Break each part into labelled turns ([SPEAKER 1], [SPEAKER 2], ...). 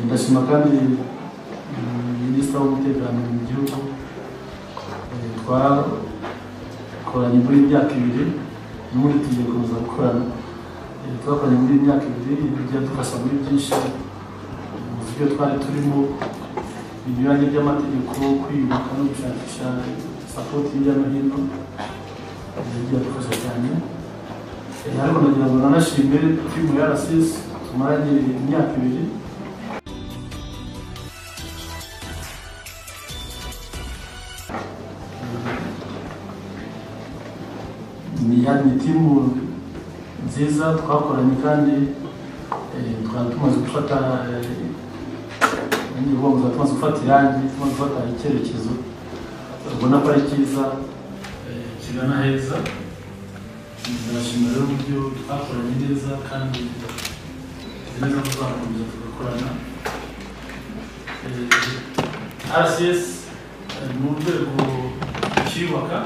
[SPEAKER 1] ndashima kandi minisitiri w'umutekano mu gihugu twakoranye muri imyaka ibiri n'ubundi tugiye gukomeza gukorana twakoranye muri imyaka ibiri byadufasha muri byinshi mu byo twari turimo binyuranye by'amategeko kwiyubaka no gushakisha sapoti hirya no hino byadufasha cyane ariko nagira ngo nanashime timu ya rasisi tumaranye imyaka ibiri ni timu nziza twakoranye kandi twari tumaze gufata tuba tumaze gufata irangi tumaze gufata icyerekezo ubona ko ari cyiza kigana heza ndashima rero uburyo twakoranye neza kandi neza tuzakomeza tugakorana rcs ni urwego rukiyubaka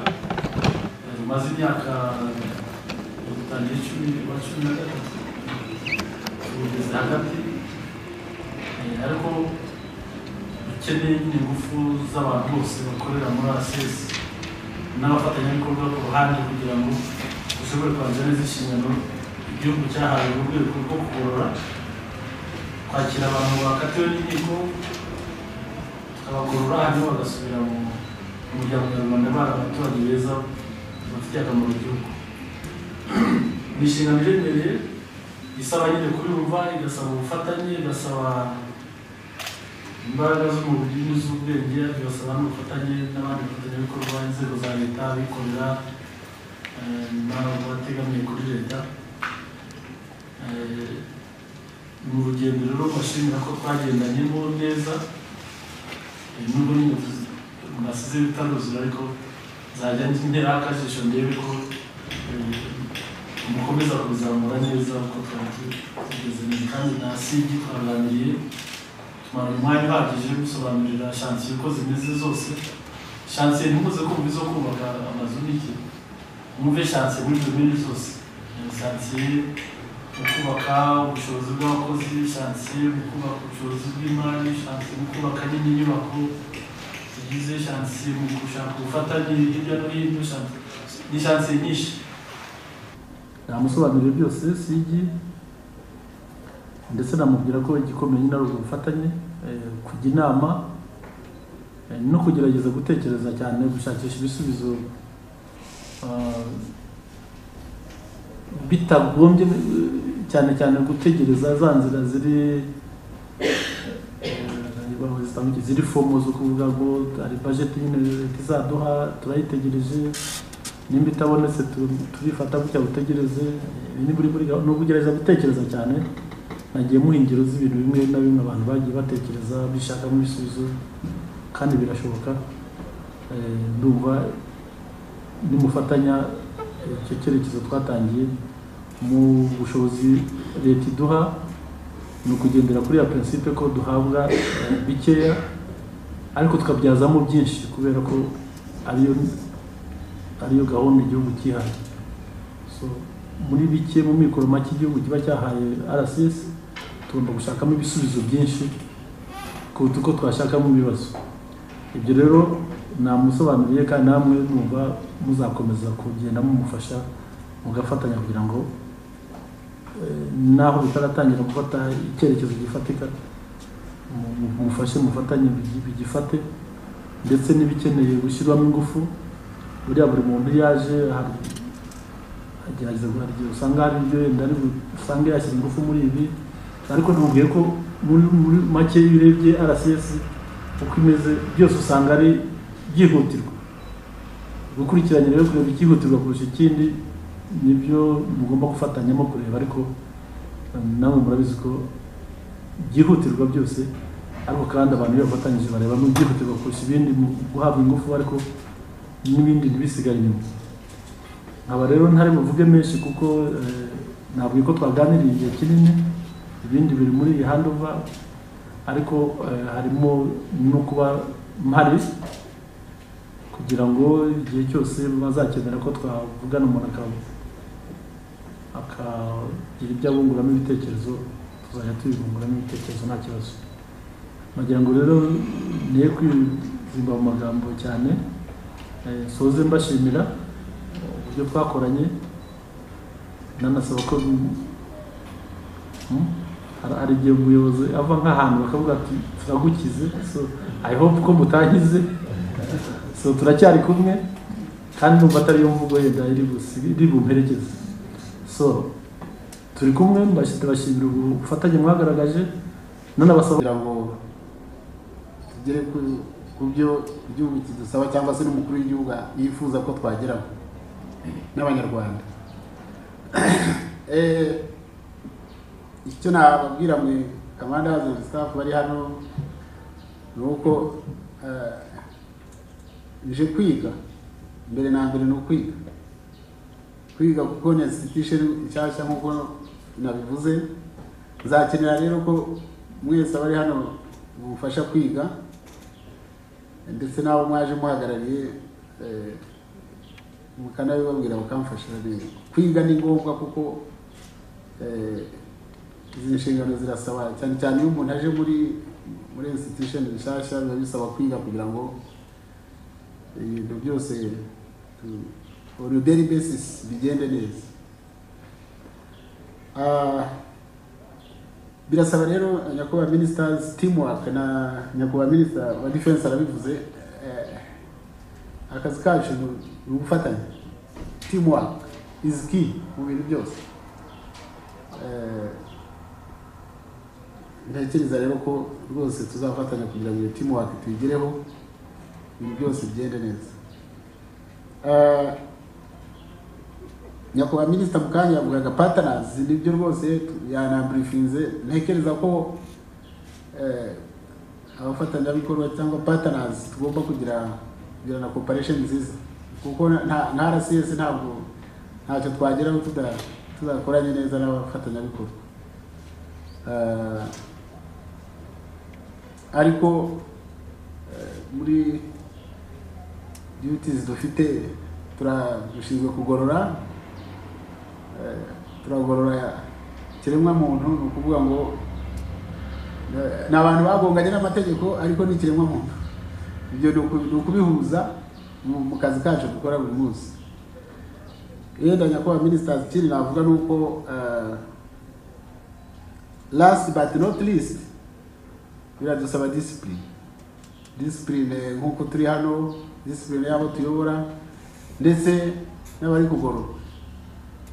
[SPEAKER 1] rumaze imyaka dutangiye icumi wa cumi na gatatu tugeze hagati ariko dukeneye nyine ingufu z'abantu bose bakorera muri rcs n'abafatanyabikorwa ku ruhande kugira ngo dushobore kwanzira neza inshingano igihugu cyahawe mu rwego rwo kugorora kwakira abantu bakatiwe n'inkiko tukabagorora hanyuma bagasubira mu muryango nyarwanda bari abaturage beza bafitiye akamaro igihugu ni inshingano iremereye isaba nyine kuyumva igasaba ubufatanye igasaba imbaraga z'umubiri n'iz'ubwenge bigasaba n'ubufatanye n'abandi bafatanyabikorwa inzego za leta abikorera n'abategamiye kuri leta ni urugendo rero mbashimira ko twagendanyemo neza nubwo nyine nasize bitaruzura ariko nzajya ntera akajisho ndebe ko mukomeza kubizamura neza kuko twari tugeze neza kandi nasibye twaganiriye tumara umwanya uhagije yo gusobanurira shansiye uko zimeze zose shansiye ntimuze kumva izo kubaka amazu n'iki mwumve shansiye muri gahunda zose shansiye mu kubaka ubushobozi bw'abakozi shansiye mu kubaka ubushobozi bw'imari shansiye mu kubaka n'indi nyubako zigize shansiye mu gushaka ubufatanye hirya no hino ni shansiye nyinshi namusobanurire byose sigi ndetse namubwira ko igikomeye nyine ari ubufatanye kujya inama no kugerageza gutekereza cyane gushakisha ibisubizo bitagombye cyane cyane gutegereza za nzira ziri ziri fomo zo kuvuga ngo hari bajeti nyine leta izaduha turayitegereje nimba itabonetse turifata gutya butegereze ni ugugerageza gutekereza cyane nagiye muhingiro z'ibintu bimwe na bimwe abantu bagiye batekereza bishakamo ibisubizo kandi birashoboka ndumva nimufatanya icyo cyerekezo twatangiye mu bushobozi leta iduha ni ukugendera kuri ya prinsipe ko duhabwa bikeya ariko tukabyazamo byinshi kubera ko ariyo ariyo gahunda igihugu cyihaye muri bike mu mikoro make igihugu kiba cyahaye rcs tugomba gushakamo ibisubizo byinshi kuruta uko twashakamo ibibazo ibyo rero namusobanuriye kandi namwe numva muzakomeza kugenda mumufasha mugafatanya kugira ngo naho bitaratangira gufata icyerekezo gifatika mufashe mufatanye bigifate ndetse n'ibikeneye gushyirwamo ingufu buriya buri muntu yaje agerageza hari igihe usanga hari ibyo yenda ari usanga yashyira ingufu muri ibi ariko ntubwiye ko muri make iyo urebye rcs uko imeze byose usanga ari byihutirwa gukurikiranya rero kureba icyihutirwa kurusha ikindi nibyo mugomba gufatanyamo kureba ariko namwe murabizi ko byihutirwa byose ariko kandi abantu iyo bafatanyije bareba n'ibyihutirwa kurusha ibindi mu guhabwa ingufu ariko n'ibindi ntibisigare inyuma nkaba rero ntari buvuge menshi kuko ntabwo ko twaganiriye igihe kinini ibindi biri muri iyi handova ariko harimo no kuba mpari kugira ngo igihe cyose bazakenera ko twavugana umuntu akagira ibyo abunguramo ibitekerezo tuzajya tubibunguramo ibitekerezo nta kibazo wagira ngo rero niye kwizimba mu magambo cyane eh, soze mbashimira uburyo twakoranye nanasaba ko Hmm? Hari- hari igihe umuyobozi ava nk'ahantu bakavuga ati turagukize so i hope ko mutankize so turacyari kumwe kandi numva atari yo mvugo yenda iri busi- iri bumperekeze so turi kumwe mbashyize bashimira ubufatanye mwagaragaje nanabasaba
[SPEAKER 2] kugira ngo tugere ku- ku byo igihugu kidusaba cyangwa se n'umukuru w'igihugu yifuza ko twageraho n'abanyarwanda Eh, icyo nababwira mwe kamanda hazi staff bari hano ni uko eh, nje kwiga mbere na mbere ni ukwiga kwiga kuko ni institution nshyashya nk'uko nabivuze nzakenera rero ko mwese abari hano mufasha kwiga ndetse n'abo mwaje muhagarariye eh, mukanabibabwira bakamfashira neza kwiga ni ngombwa kuko eh, izi nshingano zirasaba cyane cyane iyo umuntu aje muri muri institution nshyashya biba bisaba kwiga kugira ngo ibintu byose tu- on a daily basis bigende neza Ah, birasaba rero nyakubahwa ministers teamwork na nyakubahwa minister wa defense arabivuze eh, akazi kacu ni- ni ubufatanye teamwork is key mu bintu byose Eh, ntekereza rero ko rwose tuzafatanya kugira ngo iyo teamwork tuyigereho ibintu byose bigende neza Eh, nyakubahwa minisita mukanya yavugaga patanazi nibyo rwose tu- yanaburifinze ntekereza ko eh, abafatanyabikorwa cyangwa patanazi tugomba kugira kugira na koparesheni nziza kuko na- nta nta rcs ntabwo ntacyo twageraho tuda- tudakoranye neza n'abafatanyabikorwa Eh, ariko eh, muri duties dufite turashinzwe kugorora eh, turagorora ikiremwa muntu ni ukuvuga ngo eh, ni abantu bagonganye n'amategeko ariko ni ikiremwa muntu ibyo ni uku- ni ukubihuza mu mu kazi kacu dukora buri munsi yenda nyakubahwa minisitiri ikindi navuga ni uko last but not least biradusaba disipurine disipurine nk'uko turi hano disipurine y'abo tuyobora ndetse n'abari kugorora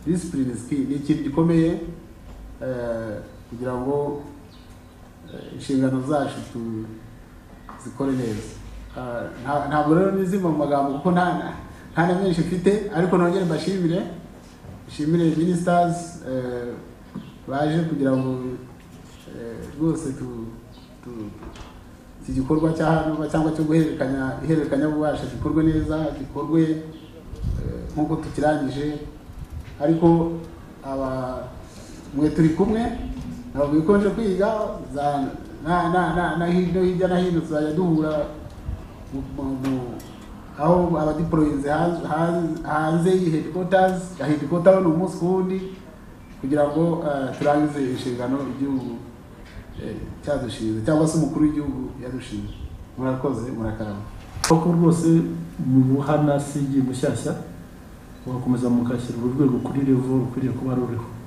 [SPEAKER 2] disipurine is key ni ikintu gikomeye eh, kugira ngo eh, inshingano zacu tu- zikore neza Ah, nta- ntabwo rero nizimba mu magambo kuko nta na- nta na menshi mfite ariko nongere mbashimire nshimire ministers eh, baje kugira ngo eh, rwose tu- tu- iki gikorwa cya hano cyangwa cyo guhererekanya ihererekanyabubasha gikorwe neza gikorwe eh, nk'uko tukirangije ariko aba mwe turi kumwe ntabwo bikonje kwiga za na na na na hino hirya na hino tuzajya duhura mu- mu- mu- aho abadiporoyinze hanze- hanze- hanze y'i headquarters ya headquarters ni umunsi ku wundi kugira ngo eh, turangize inshingano igihugu eh, cyadushinze cyangwa se umukuru w'igihugu yadushinze murakoze murakarama
[SPEAKER 1] koko rwose mubuhana sigi mushyashya mugakomeza mukashyira uru rwego kuri revo rukwiriye kuba ruriho